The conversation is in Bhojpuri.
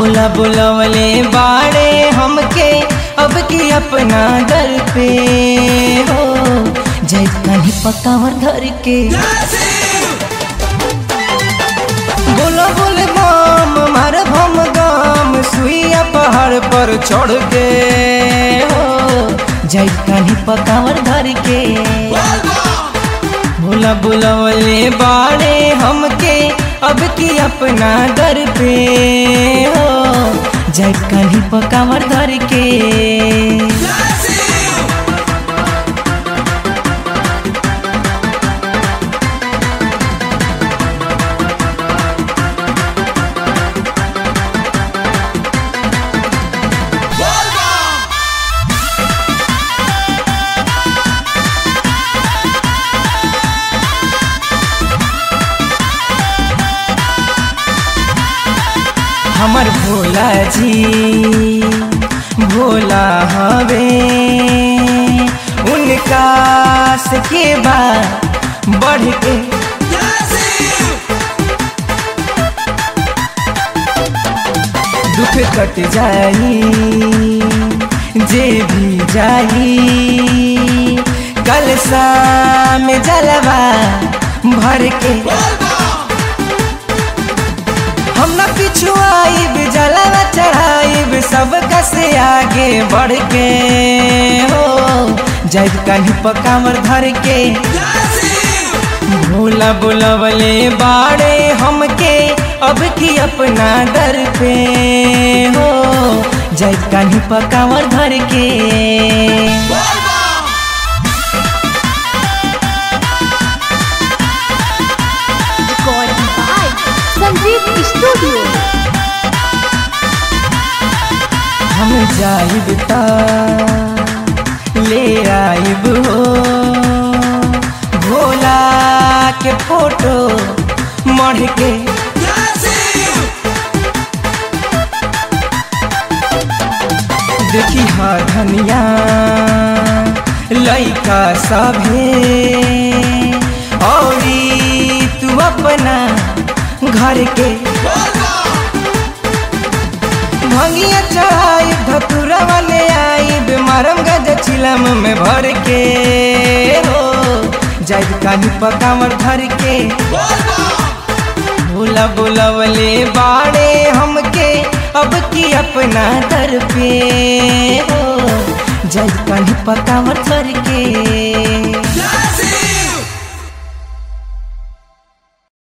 भोला बुलवले बाड़े हमके अब की अपना दर पे हो जय कहीं पकावर धर के बोलो बोले बम मार भम गम सुइया पहाड़ पर चढ़ के हो जय कहीं पकावर धर के भोला बुलवले बाड़े हमके अब की अपना दर पे हो जय कहीं पकावर धर के हमर भोला जी भोला हवे उनका से के बाद बढ़ के दुख कट जाई जे भी जाई कल शाम जलवा भर के हम न पिछु आइब जलवा चढ़ाइब सब कसे आगे बढ़ के हो जब कहीं पकावर धर के भोला बुलवले बाड़े हमके अब की अपना दर पे हो जब कहीं पकावर धर के Recording by Sanjeev Studio. हम जाइब ता ले आइब हो भोला के फोटो मढ़ के देखी हा धनिया लइका सभे औरी तू अपना घर के भंगिया चढ़ाई धतुरा वाले आई मारम गज चिलम में भर के हो जाइब कानी पकावर धर के भोला बुलवले बाड़े हमके अब की अपना दर पे हो जाइब कानी पकावर धर के